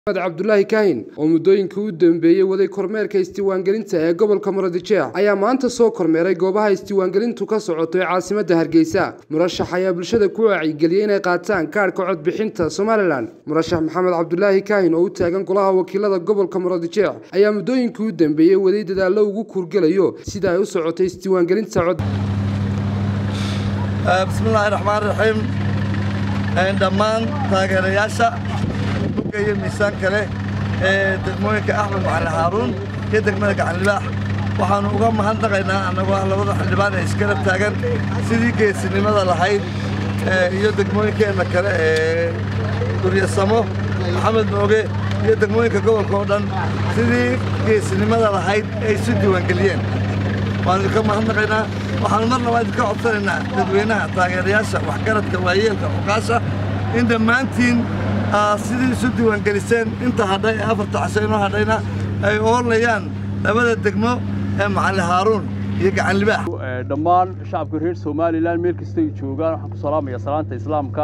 maxamed cabdulaahi kaahin oo muddooyinkii u dambeeyey waday kormeerka isdiiwaangelinta ee gobolka muradijec ayaa maanta soo kormeeray goobaha isdiiwaangelintu ka socoto ee caasimadda hargeysa murashax ayaa bulshada ku wacyigeliyey inay qaataan kaadhka codbixinta somalilan murashax maxamed cabdulaahi kaahin oo u taagan golaha wakiilada gobolka muradijec ayaa muddooyinkii u dambeeyey waday dadaallo ugu kuurgelayo sida ay u socotay isdiiwaangelinta cod bismillaahi raxmaan raxiim dhammaan taageerayaasha buga iyo miisaanka leh ee degmooyinka axmed macali haaruun iyo degmada gacanlibaax waxaannu uga mahadnaqaynaa annagoo ah labada xildhibaan ee iskarab taagan sidii geesinimada lahayd iyo degmooyinkeenna kale ee duryasamo maxamed mooge iyo degmooyinka gobolka oo dhan sidii geesinimada lahayd ay isu diiwaangeliyeen waannu idinka mahadnaqaynaa waxaannu mar labaad idinka codsanaynaa dadweynaha taageerayaasha waxgaradka waayeelka xuqaasha in dhammaantiin sidii isu diiwaangeliseen inta hadhay ee afarta casho inoo hadhayna ay oolayaan labada degmo ee macali haaruun iyo gacanlibaax dhammaan shacabka reer somalilan meel kasta ay joogaan waxaan ku salaamayaa salaanta islaamka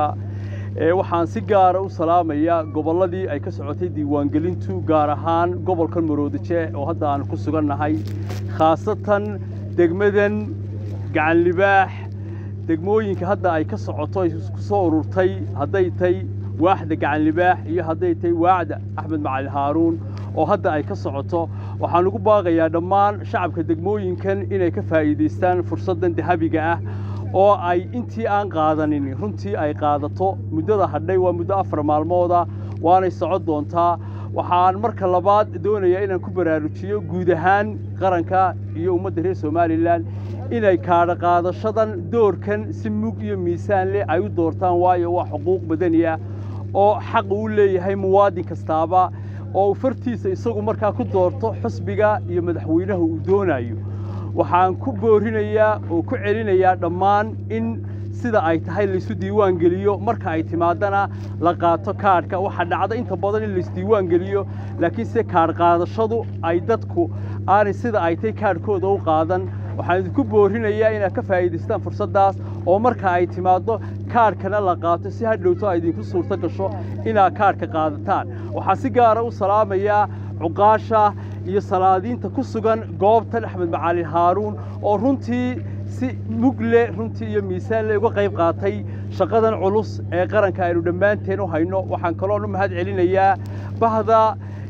waxaan si gaara u salaamayaa gobolladii ay ka socotay diiwaangelintu gaar ahaan gobolkan maroodice oo hadda aan ku sugannahay khaasatan degmadan gacanlibaax degmooyinka hadda ay ka socoto ay ku soo ururtay hadday tay waaxda gacanlibaax iyo hadday tay waacda axmed macali haaruun oo hadda ay ka socoto waxaan ugu baaqayaa dhammaan shacabka degmooyinkan inay ka faa'iidaystaan fursaddan dahabiga ah oo ay intii aan qaadanin runtii ay qaadato muddada hadhay waa muddo afar maalmooda waanay socon doontaa waxaan marka labaad doonayaa inaan ku baraarujiyo guud ahaan qaranka iyo ummadda reer somalilan inay kaadha qaadashadan doorkan si mug iyo miisaan leh ay u doortaan waayo waa xuquuq badaniya oo xaq uu leeyahay muwaadin kastaaba oo fartiisa isagu markaa ku doorto xusbiga iyo madaxweynaha uu doonayo waxaan ku boorinayaa oo ku celinayaa dhammaan in sida ay tahay laysu diiwaan geliyo marka ay timaadana la qaato kaadhka waxaa dhacda inta badan in laisdiiwaan geliyo laakiin se kaadh qaadashadu ay dadku aanay sida ay tahay kaadhkooda u qaadan waxaan idinku boorinayaa inaad ka faa'iidaystaan fursaddaas oo marka ay timaaddo kaadhkana la qaato si hadhowto ay idinku suurto gasho inaad kaadhka qaadataan waxaan si gaara u salaamayaa cuqaasha iyo salaadiinta ku sugan goobtan axmed macali haaruun oo runtii si mugle runtii iyo miisaanle uga qayb qaatay shaqadan culus ee qaranka aynu dhammaanteen u hayno waxaan kaloon u mahad celinayaa bahda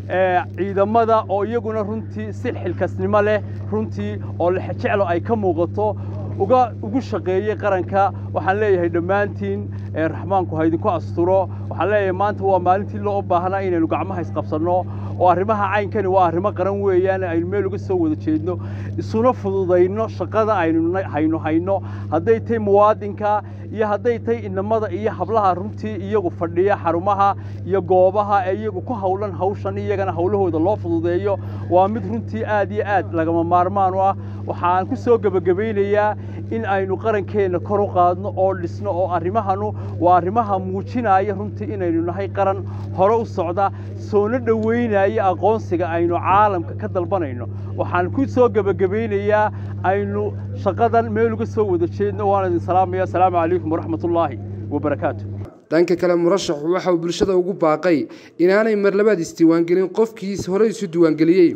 ciidamada oo iyaguna runtii si xilkasnimo leh runtii oo lexjeclo ay ka muuqato uga ugu shaqeeyey qaranka waxaan leeyahay dhammaantiin raxmaanku ha idinku asturo waxaan leeyahay maanta waa maalintii loo baahnaa inaynu gacmaha isqabsanno oo arrimaha caynkani waa arrimo qaran weeyaan aynu meel uga soo wada jeedno isuna fududayno shaqada aynu hayno hayno hadday tahay muwaadinka iyo hadday tahay inamada iyo hablaha runtii iyagu fadhiya xarumaha iyo goobaha ee iyagu ku hawlan hawshan iyagana hawlahooda loo fududeeyo waa mid runtii aad iyo aad lagama maarmaan u ah waxaan ku soo gebagabaynayaa in aynu qarankeenna kor u qaadno oo dhisno oo arrimahanu waa arrimaha muujinaya runtii inaynu nahay qaran hore u socda soona dhowaynaya aqoonsiga aynu caalamka ka dalbanayno waxaan ku soo gebagabaynayaa aynu shaqadan meel uga soo wada jeedno waan idin salaamaya asalaamu calaykum waraxmatullaahi wabarakaatu dhanka kale murashaxu waxa uu bulshada ugu baaqay inaanay mar labaad isdiiwaangelin qofkiis hore isu diiwaangeliyey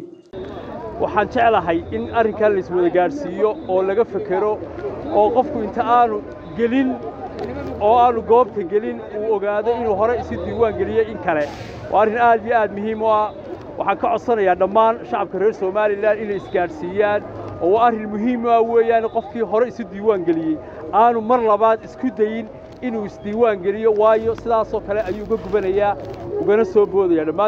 waxaan jeclahay in arrinkan laiswada gaadhsiiyo oo laga fekero oo qofku inta aanu gelin oo aanu goobta gelin uu ogaado inuu hore isu diiwaan geliyey in kale waa arrin aad iyo aad muhiim u ah waxaan ka codsanayaa dhammaan shacabka reer somalilan inay isgaadhsiiyaan oo waa arrin muhiim u ah weeyaan qofkii hore isu diiwaan geliyey aanu mar labaad isku dayin inuu isdiiwaan geliyo waayo sidaasoo kale ayuu uga gubanayaa ugana soo boodaya